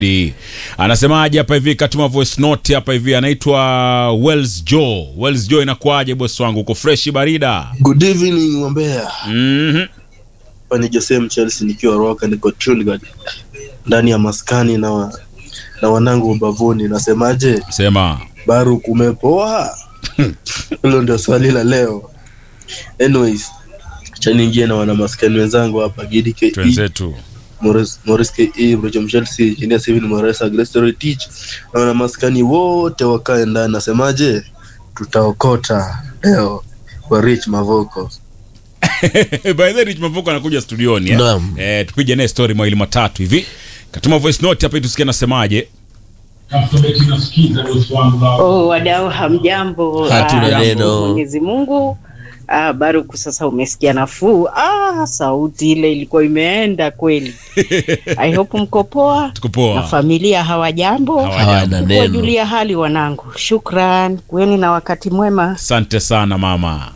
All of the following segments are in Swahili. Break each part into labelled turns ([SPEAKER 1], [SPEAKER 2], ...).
[SPEAKER 1] Di. Anasemaje hapa hivi katuma voice note hapa hivi anaitwa Wells Joe. Wells Joe inakuaje boss wangu? Uko fresh barida?
[SPEAKER 2] Good evening Mwambea.
[SPEAKER 1] Mhm.
[SPEAKER 2] Hapa ni Jose Chelsea nikiwa Roka niko Trinidad ndani ya maskani na wa, na wanangu mbavuni. Nasemaje?
[SPEAKER 1] Sema.
[SPEAKER 2] Baru kumepoa? Hilo ndio swali la leo. Anyways, acha niingie na wana maskani wenzangu hapa Gidi KE,
[SPEAKER 1] Twenzetu.
[SPEAKER 2] Morris Morris KE, Roger Chelsea, Engineer Steven Moresa, Grace Story Teach na wana maskani wote wakae ndani. Nasemaje? Tutaokota leo kwa Rich Mavoko.
[SPEAKER 1] By the way, Rich Mavuko anakuja studioni eh?
[SPEAKER 3] Naam.
[SPEAKER 1] Eh, tupige naye story mawili matatu hivi. Katuma voice note hapa ili tusikie anasemaje.
[SPEAKER 4] Oh, wadau hamjambo.
[SPEAKER 3] Hatuna
[SPEAKER 4] Ah,
[SPEAKER 3] neno.
[SPEAKER 4] Mwenyezi Mungu. Ah, Baruku sasa umesikia nafuu. Ah, sauti ile ilikuwa imeenda kweli. I hope mko poa.
[SPEAKER 1] Tuko
[SPEAKER 4] Na
[SPEAKER 1] poa.
[SPEAKER 4] familia hawajambo.
[SPEAKER 1] Hawajambo.
[SPEAKER 3] Hawana neno.
[SPEAKER 4] Kuwajulia hali wanangu. Shukran. Kweni na wakati mwema.
[SPEAKER 1] Asante sana mama.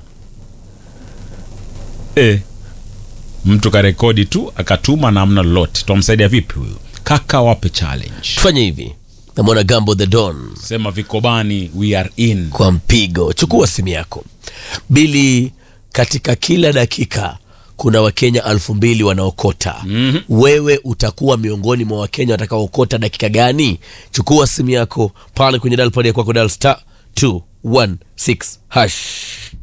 [SPEAKER 1] Eh. Mtu karekodi tu akatuma na amna lolote. Tutamsaidia vipi huyu? Kaka wape challenge.
[SPEAKER 3] tufanye hivi namwona gambo the don
[SPEAKER 1] Sema vikobani we are in.
[SPEAKER 3] kwa mpigo chukua simu yako bili katika kila dakika kuna wakenya elfu mbili wanaokota
[SPEAKER 1] Mhm.
[SPEAKER 3] wewe utakuwa miongoni mwa wakenya watakaokota dakika gani chukua simu yako pale kwenye dalpad ya kwako dal star 216 hash